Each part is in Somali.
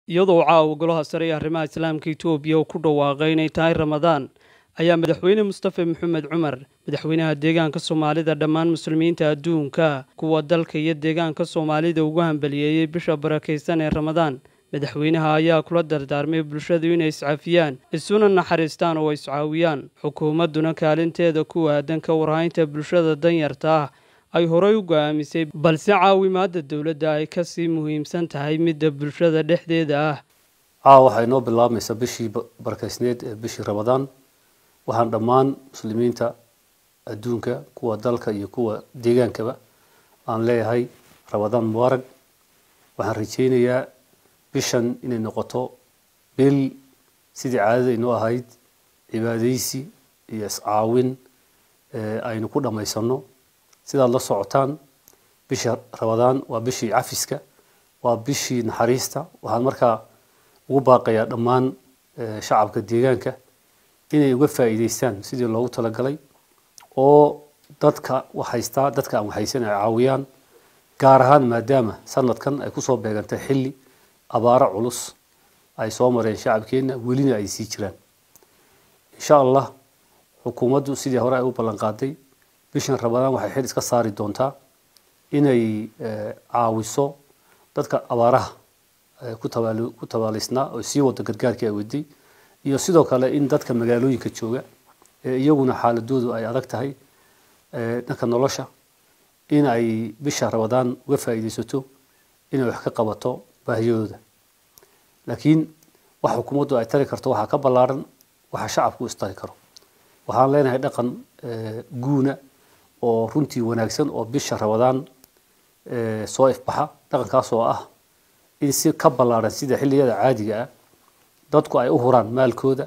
iyadoo caawa golaha sare ee arrimaha islaamka etoobiya uu ku dhawaaqay inay tahay ramadaan ayaa madaxweyne mustafa maxamed cumar madaxweynaha deegaanka soomaalida dhammaan muslimiinta adduunka kuwa dalka iyo deegaanka soomaalida ugu hambaliyeeyey bisha barakaysan ee ramadaan madaxweynaha ayaa kula dardaarmay bulshadu inay iscafiyaan isuna naxariistaan oo iscaawiyaan xukuumadduna kaalinteeda ku aadan ka warhaynta bulshada danyarta ah ay horey u go'aamisay balse caawimaadda dowladda ay ka sii muhiimsan tahay midda bulshada dhexdeeda ah caawa waxay noo bilaabmaysaa bishii barakaysneed ee bishii ramadaan waxaan dhammaan muslimiinta adduunka kuwa dalka iyo kuwa deegaankaba aan leeyahay ramadaan mubaarag waxaan rajaynayaa bishan inay noqoto bil sidii caadada inoo ahayd cibaadaysi iyo iscaawin aynu ku dhammaysanno sidaad la socotaan bisha ramadaan waa bishii cafiska waa bishii naxariista waxaan markaa ugu baaqayaa dhammaan shacabka deegaanka inay uga faa'iidaystaan sidii loogu talagalay oo dadka waxhaystaa dadka aan waxhaysan ay caawiyaan gaar ahaan maadaama sanadkan ay kusoo beegantay xilli abaaro culus ay soo mareen shacabkeenna welina ay sii jiraan insha allah xukuumaddu sidii hore ay u ballan qaaday bishan ramadaan waxay xil iska saari doontaa inay caawiso dadka abaaraha ku tabaalaysnaa oo sii wada gargaarkii ay waday iyo sidoo kale in dadka magaalooyinka jooga ee iyaguna xaaladoodu ay adag tahay dhanka nolosha in ay bisha ramadaan uga faa'iidaysato inay wax ka qabato baahiyadooda laakiin wax xukuumaddu ay tari karto waxaa ka ballaaran waxa shacabku istari karo waxaan leenahay dhaqan guuna oo runtii wanaagsan oo bisha ramadaan soo ifbaxa dhaqankaas oo ah in si ka ballaaran sida xilliyada caadiga ah dadku ay u huraan maalkooda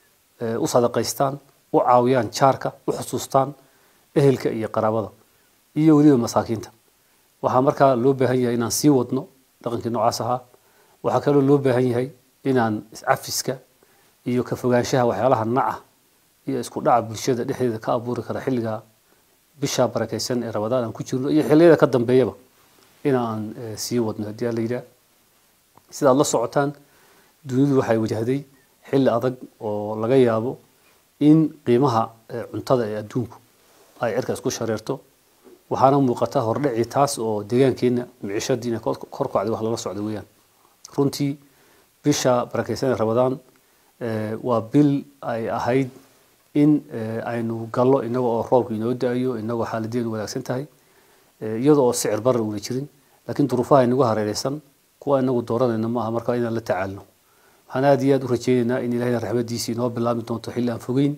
u sadaqaystaan u caawiyaan jaarka u xusuustaan ehelka iyo qaraabada iyo weliba masaakiinta waxaa markaa loo baahan yahay inaan sii wadno dhaqankii noocaas ahaa waxaa kaloo loo baahan yahay inaan iscafiska iyo ka fogaanshaha waxyaalaha naca iyo isku dhaca bulshada dhexdeeda ka abuuri kara xilliga bisha barakaysan ee ramadaan aan ku jirno iyo xilliyada ka dambeeyaba inaan sii wadno haddii aan la yidhaah sidaad la socotaan dunidu waxay wajahday xilli adag oo laga yaabo in qiimaha cuntada ee adduunku ay cirka isku shareerto waxaana muuqata hordhici taas oo deegaankeenna micishadiina kor kacday wax lala socda weeyaan runtii bisha barakaysan ee ramadaan waa bil ay ahayd in aynu gallo inaga oo roobka inoo da-ayo inagoo xaaladeedu wanaagsan tahay iyadoo oo sicir barar una jirin laakiin duruufaha inagu hareereysan kuwa inagu dooranayna maaha marka inaan la tacaalno waxaan aada iyo aada u rajeynaynaa in ilahayna raxmadiisa inoo bilaabi doonto xilli aan fogeyn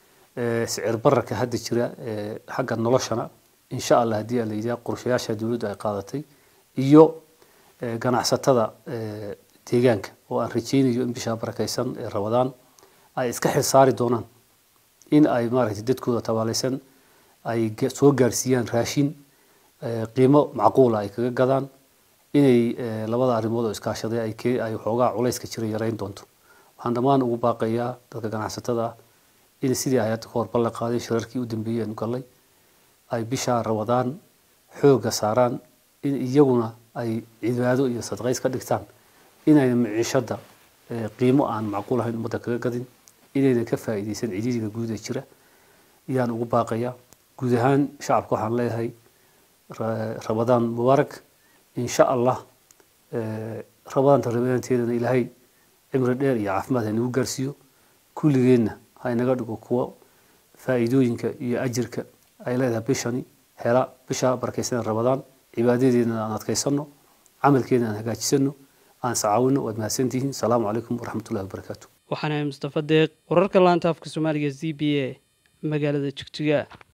sicir bararka hadda jira xagga noloshana insha allah haddii aan la yidhaha qorshayaasha dowladdu ay qaadatay iyo ganacsatada deegaanka oo aan rajeynayo in bisha barakaysan ee ramadaan ay iska xil saari doonaan in ay maaragtay dadkooda tabaalaysan ay soo gaarsiiyaan raashin qiimo macquula ay kaga gadaan inay labada arrimood oo iskaashaday ay ay waxoogaa culayska jira yarayn doonto waxaan dhammaan ugu baaqayaa dadka ganacsatada ah in sidii ay hadda ka hor ballan qaaday shirarkii u dambeeyey aanu gallay ay bisha ramadaan xoogga saaraan in iyaguna ay cibaado iyo sadaqays ka dhigtaan inayna miciishada qiimo aan macquul ahayn ummadda kaga gadin inayna ka faa'iidaysan cididiga guud ee jira ayaan ugu baaqayaa guud ahaan shacabka waxaan leeyahay ramadaan mubaarak insha allah ramadaanta ramadaanteedana ilaahay cimri dheer iyo caafimaad haynagu gaarsiiyo kulligeenna haynaga dhigo kuwo faa'iidooyinka iyo ajirka ay leedahay bishani hela bisha barakaysan ramadaan cibaadadeedna aan adkaysano camalkeena aan hagaajisano aan iscaawino waad mahadsantihiin asalaamu calaykum waraxmatullahi wabarakaatu waxaana mustafa deeq wararka laanta afka soomaaliga z b a magaalada jigjiga